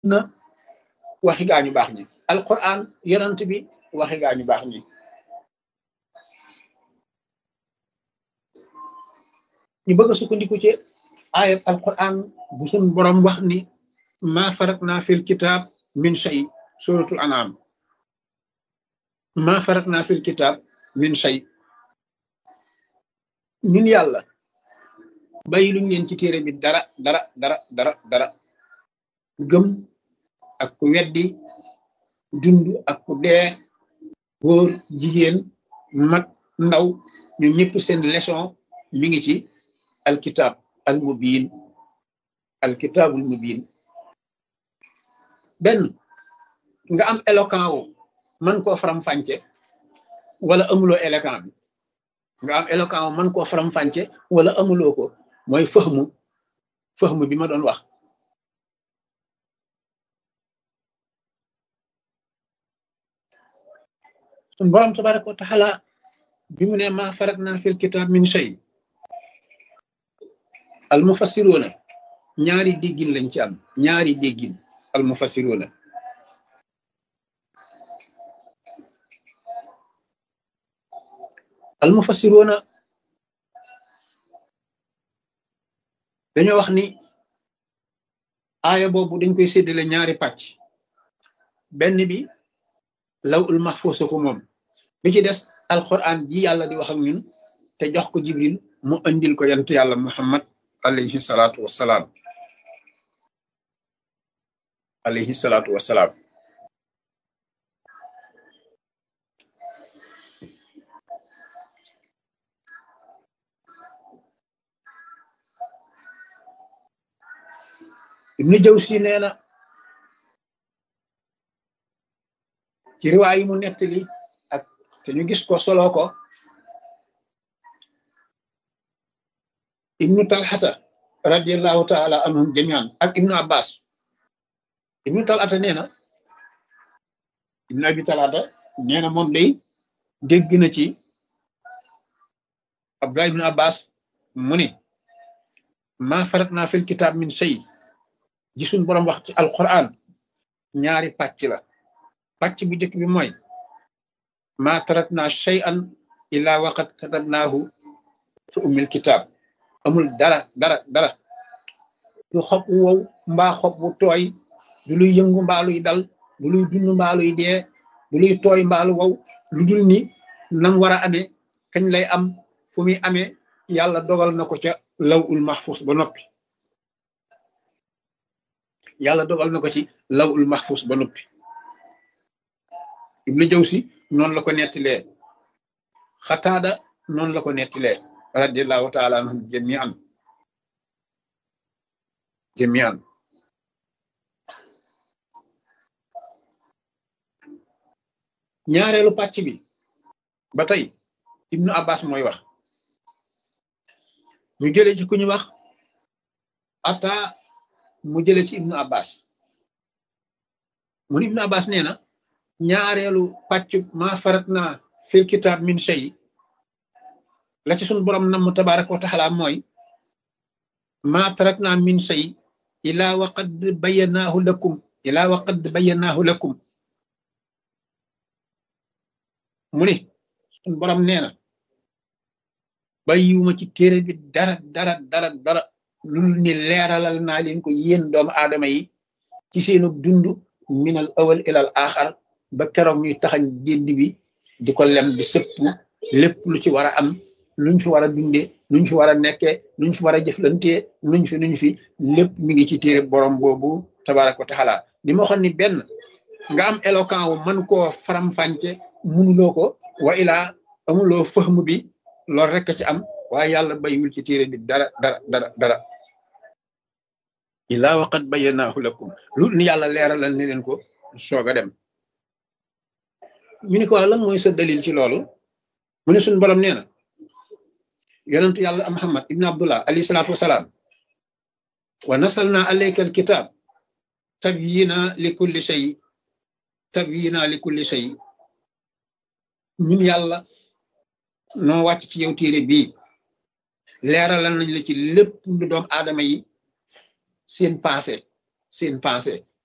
sunna waxi gaañu baax ñi alquran yonant bi waxi gaañu baax ñi ñu bëgg a sukkandiku ci ayat alquran bu sun borom wax ni ma faratna fil kitab min shay suratul anam ma faratna fil kitab min shay ñun yàlla bàyyi luñ leen ci téere bi dara dara dara dara dara gëm ak ku weddi dund ak ku dee góor jigéen mag ndaw ñun ñëpp seen leçon mi ngi ci alkitab al mubin alkitabul mubin benn nga am éloquent wu mën koo faram-fàcce wala amuloo éloquent bi nga am éloquent wu mën koo faram-fàcce wala amuloo ko mooy fëxmu fëxmu bi ma doon wax sun borom tabaraka wa taala bi mu ne ma faratna fil kitab min shay al mufassiruna ñaari déggin lañ ci am ñaari déggin al mufassiruna al mufassiruna dañoo wax ni aaya boobu dañ koy séddale ñaari pàcc benn bi law ul mahfuus ko moom bi ci des alquran ji yàlla di wax ak ñun te jox ko jibril mu andil ko yantu yàlla muhammad alayhi salaatu wassalaam alayhi salaatu wassalaam ibnu jawsi nee na ci riwaay yi mu nettali ak te ñu gis ko solo ko ibnu talxata radiallahu taala anhum jamian ak ibnu abbas ibnu talxata nee na ibnu abi talxata nee na moom day dégg na ci abdullah ibnu abbas mu ni ma faratna fil kitab min shay gisul boroom wax ci alquran ñaari pàcc la pàcc bu njëkk bi mooy ma taratna shay'an illa waqad katabnahu fi ummil kitab amul dara dara dara du xob wu wow mbaa xob wu tooy du luy yëngu mbaa luy dal du luy dund mbaa luy dee du luy tooy mbaa lu wow lu dul ni nam war a amee kañ lay am fu muy amee yàlla dogal na ko ca law ul mahfus ba noppi yàlla dogal na ko ci law ul mahfus ba noppi ibnu jawsi noonu la ko nettilee xataada noonu la ko nettilee radiallahu taala anhum jamian jamian ñaareelu pàcc bi ba tey ibnu abbas mooy wax ñu jële ci ku ñu wax ata mu jële ci ibnu abbas mun ibnu abbas nee na ñaareelu pàcc ma farat na fil kitab min shay la ci sun borom nam tabaraka wa taala mooy ma tarakna min shay ila waqad bayyanahu lakum ila waqad bayyanahu lakum mu ni sun borom nee na bàyyiwuma ci téere bi dara dara dara dara lul ni leeralal naa leen ko yéen doomu aadama yi ci seenu dund minal awal ilal axar ba keroog ñuy taxañ gédd bi di ko lem di sëpp lépp lu ci war a am luñ fi war a dundee luñ fi war a nekkee luñ fi war a jëflantee nuñ fi nuñ fi lépp mi ngi ci téere borom boobu tabaraka wa taala di ma waxoon ni benn nga am éloquent wu mën koo faram-fànce munuloo ko wa ilaa amuloo fahmu bi loolu rek ci am waaye yàlla bayiwul ci téere bi dara dara dara dara ilaa waqat bayyanahu lakum lu ni yàlla leeralal ni leen ko soog a dem ñu ni ko lan mooy sa dalil ci loolu mu ne suñu borom nee na yonent yàlla muhammad ibn abdullah alayhi salaatu wasalaam wa nasalna alayka alkitab tabyina li kulli shay tabyina li kulli shay ñun yàlla noo wàcc ci yow téere bii leeralal nañ la ci lépp lu doom aadama yi seen passé seen passé